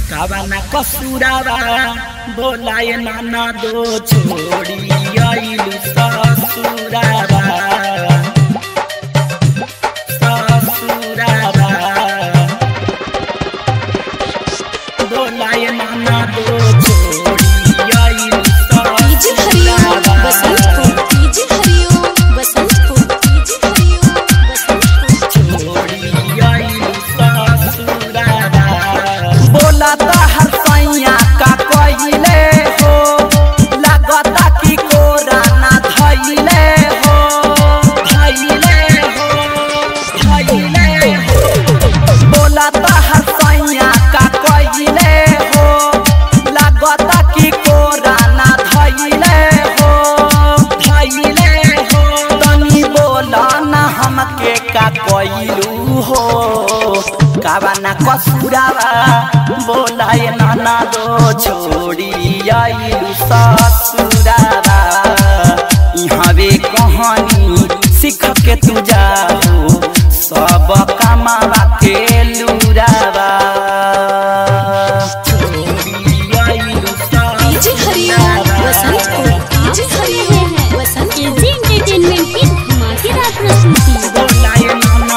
कावाना कसुरावा बोलाए नाना दो छोड़ी आइलु ससुरावा ससुरावा बोलाए नाना दो छोड़ी आइलु DJ Hariom Basantpur DJ Hariom Basantpur DJ Hariom Basantpur छोड़ी आइलु ससुरावा बोला तो हर सैया का कोइले हो लागता कि कोरा ना धइले हो धइले हो धइले हो बोला तो हर सैया का कोइले हो लागता कि कोरा ना धइले हो धइले हो तनी बोला ना हमके का कोइलू हो कावाना कसुरावा बोलाए नाना दो छोड़ी आइलू ससुरावा इहवे कहानी सीख के तू जाओ सब कमावा के लुरावा DJ Hariom Basantpur DJ Hariom Basant AG entertainment की धमाकेदार प्रस्तुति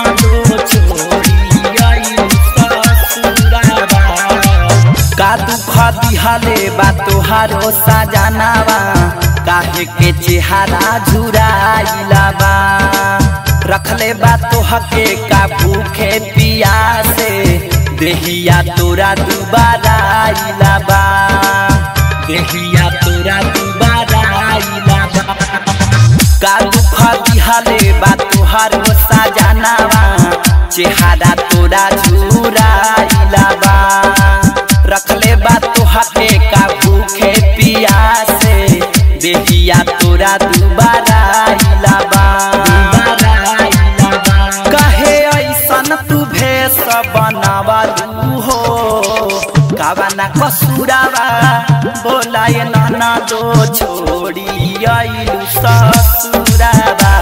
का दुख दिहले बा तोहारो सजनावा काहे के चेहरा झुराइला बा रखले बा तोहके का भूखे पियासे देहिया तोरा दुबारा आइला बा देहिया तोरा दुबारा आइला बा का दुख दिहले बा तोहारो सजनावा चेहरा तोरा झुराइला बा रखले बा तोहके का भूखे पियासे देहिया तोरा दुबारा आइला बा दुबारा आइला बा कहे ऐसन तू भेष बनावलू हो कावाना कसुरावा बोलाए नाना दो छोड़ी आइलू ससुरावा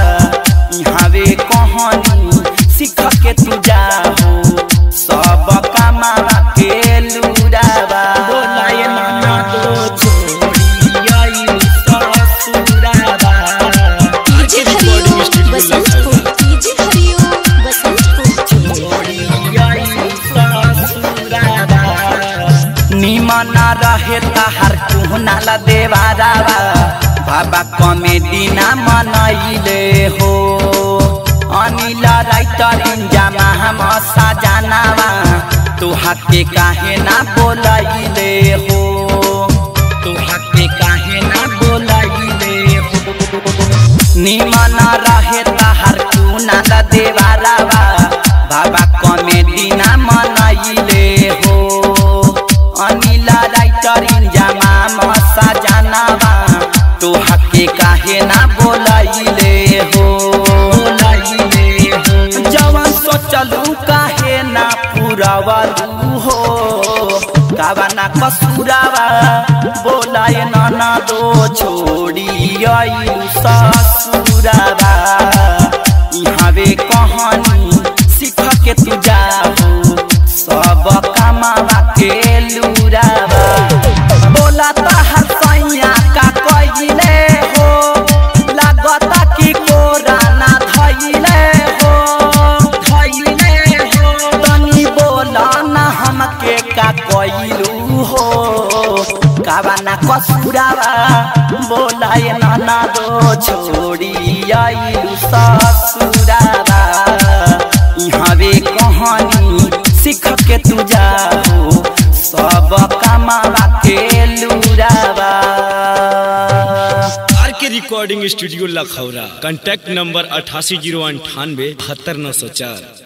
इहावे कहानी सीख के तू जाहो सब कमावा के लुरावा बोलाए नाना दो छोड़ी आइलु ससुरावा डीजे हरिओम बसंतपुर डीजे हरिओम बसंतपुर छोड़ी आइलु ससुरावा निमन रहे तहार कुहनाला देवारावा बाबा कमेडी ना मनैले हो अनिल राइटर इंजामा हम सजनावा तुहा के काहे ना बोलैले हो तोहा के काहे ना बोलाइले हो निमन रहे तहार कुहनाला देवारावा बाबा कमेडी ना मनैले हो अनिल राइटर इंजामा मसा जनावा तुहा के काहे ना बोलैले हो बोलाइले हो जवन सोचलू काहे ना पुरावलू हो कावाना कसुरावा बोलाए नाना दो छोड़ी आइलू ससुरावा इहावे कहानी सीख के तू जाहो सब कमावा के लुरावा बोला तहार सैया का कइले हो लागता कि कोरा ना धइले हो धइले हो तनी बोला ना हमके का कइलू हो कावाना कसुरावा बोलाए नाना दो छोड़ी आइलू ससुरावा इहावे कहानी सीख के तू जाओ सब कमावा के लुरावा R K recording studio Lakhaura contact number अठासी जीरो अंठानवे बहत्तर नौ सौ चार